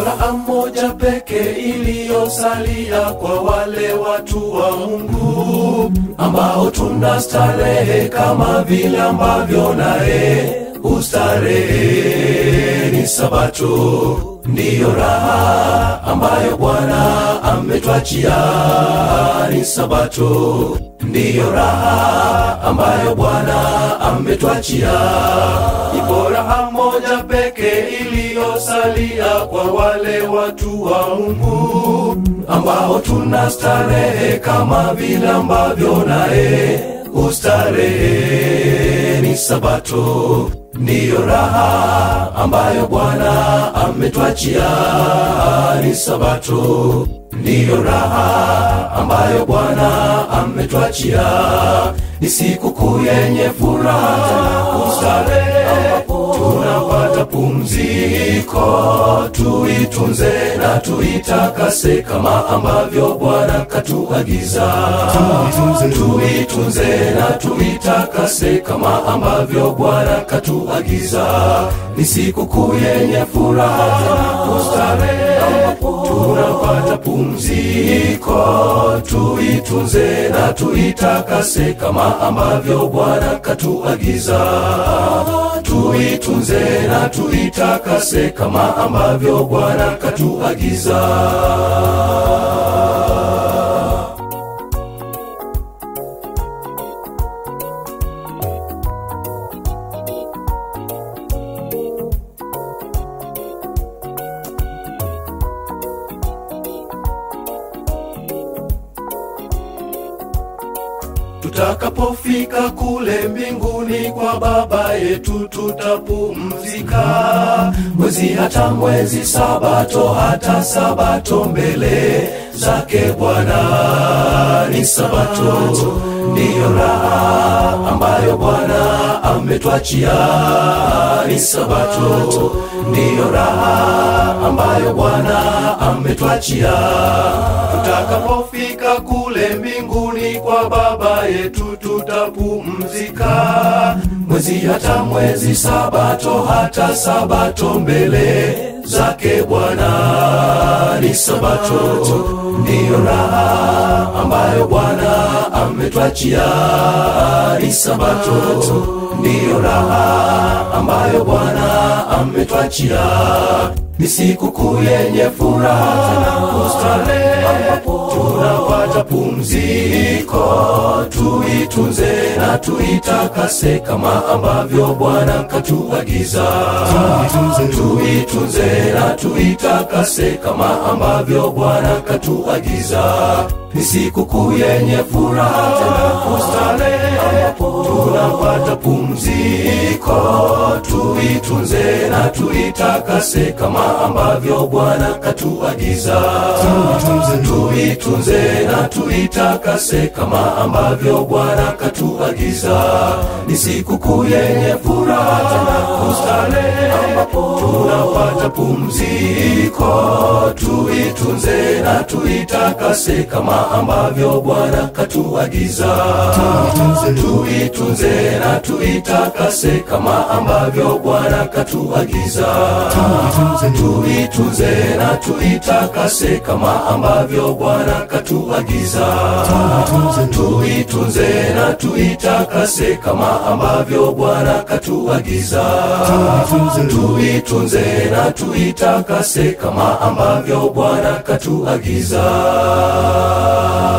raha moja peke iliyosalia kwa wale watu wa Mungu ambao tuna starehe kama vile ambavyo naye ustarehe ni Sabato, ndiyo raha ambayo Bwana ametwachia ni Sabato, ndiyo raha ambayo Bwana ametwachia. Ipo raha moja peke iliyosalia kwa wale watu wa Mungu ambao tuna starehe kama vile ambavyo naye ustarehe ni Sabato, ndiyo raha ambayo Bwana ametwachia ni Sabato, ndiyo raha ambayo Bwana ametwachia ni sikukuu yenye furaha tena kustarehe, tunapata pumziko, tuitunze na tuitakase kama ambavyo Bwana katuagiza. Tuitunze na tuitakase kama ambavyo Bwana katuagiza. Ni sikukuu yenye furaha tena kustarehe, tunapata pumziko, tuitunze na tuitakase kama ambavyo Bwana katuagiza. Tuitunze na tuitakase kama ambavyo Bwana katuagiza. Tutakapofika kule mbinguni kwa Baba yetu tutapumzika, mwezi hata mwezi, sabato hata sabato, mbele zake Bwana ni sabato, ndiyo raha ambayo Bwana ametwachia ni sabato, ndiyo raha ambayo Bwana ametwachia. Tutakapofika kule mbinguni kwa Baba yetu tutapumzika, mwezi hata mwezi, sabato hata sabato, mbele zake Bwana ni sabato, ndiyo raha ambayo Bwana ametwachia ni sabato, ndiyo raha ambayo Bwana ametwachia ni sikukuu yenye furaha tena kustarehe, tunapata pumziko, tuitunze na tuitakase kama ambavyo Bwana katuagiza. Tuitunze na tuitakase kama ambavyo Bwana katuagiza. Ni sikukuu yenye furaha tena kustarehe, tunapata pumziko, tuitunze na tuitakase kama ambavyo Bwana katuagiza. Tuitunze na tuitakase kama ambavyo Bwana katuagiza. Ni sikukuu yenye furaha tena kustarehe, tunapata pumziko, tuitunze na tuitakase kama ambavyo Bwana katuagiza. Tuitunze na tuitakase kama ambavyo Bwana katuagiza. Tuitunze na tuitakase kama ambavyo Bwana katuagiza. Tuitunze na tuitakase kama ambavyo Bwana katuagiza. Tuitunze na tuitakase kama ambavyo Bwana katuagiza.